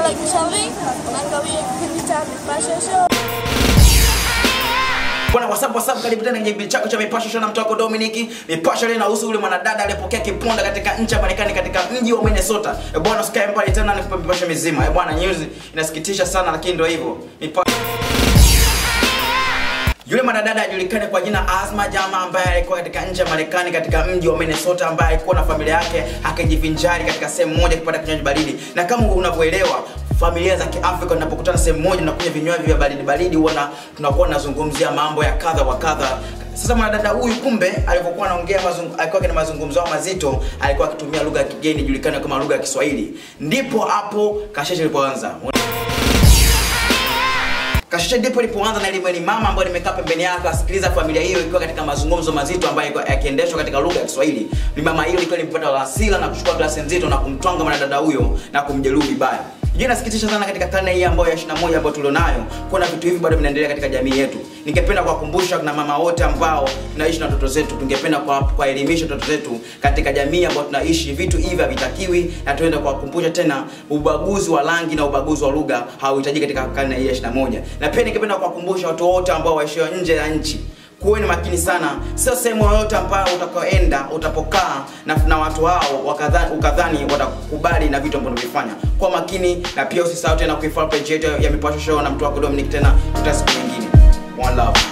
like link, unaangalia kipindi cha Mipasho Show. Bwana WhatsApp WhatsApp karibu tena kwenye kipindi chako cha Mipasho Show na mtu wako Dominic. Mipasho leo inahusu yule mwanadada aliyepokea kiponda katika nchi ya Marekani katika mji wa Minnesota. Eh bwana usikae mbali tena nikupe mipasho mizima. Eh bwana news inasikitisha sana lakini ndio hivyo. Mipasho yule mwanadada ajulikane kwa jina Asma Jama ambaye alikuwa katika nchi ya Marekani katika mji wa Minnesota ambaye alikuwa na familia yake akijivinjari katika sehemu moja kupata kinywaji baridi. Na kama unavyoelewa familia za Kiafrika tunapokutana sehemu moja na kunywa vinywaji vya baridi baridi huwa na tunakuwa tunazungumzia mambo ya kadha wa kadha. Sasa mwanadada huyu kumbe alipokuwa anaongea mazungu, alikuwa na mazungumzo yao mazito, alikuwa akitumia lugha ya kigeni ijulikane kama lugha ya Kiswahili. Ndipo hapo kasheshe ilipoanza. Kasheshe ndipo ilipoanza na ile ni mama ambaye nimekaa pembeni yake asikiliza familia hiyo ikiwa katika mazungumzo mazito ambayo yalikuwa yakiendeshwa katika lugha ya Kiswahili. Ni mama hiyo ilikuwa ilimpata hasira na kuchukua glasi nzito na kumtwanga mwanadada huyo na kumjeruhi vibaya. Je, nasikitisha sana katika karne hii ambayo ya 21 ambayo tulionayo kuona vitu hivi bado vinaendelea katika jamii yetu. Ningependa kuwakumbusha na mama wote ambao tunaishi na watoto zetu, tungependa kwa- kuwaelimisha watoto zetu katika jamii ambayo tunaishi, vitu hivi havitakiwi, na tuende kuwakumbusha tena, ubaguzi wa rangi na ubaguzi wa lugha hauhitaji katika karne hii ya 21. Na pia ningependa kuwakumbusha watu wote ambao waishio nje ya nchi kuweni makini sana, sio sehemu yoyote ambayo utakaoenda utapokaa na, na watu hao wakadhani, ukadhani watakubali na vitu ambavyo unavifanya. Kwa makini, na pia usisahau tena kuifollow page yetu ya Mipasho Show na mtu wako Dominic. Tena tuta siku nyingine. One love.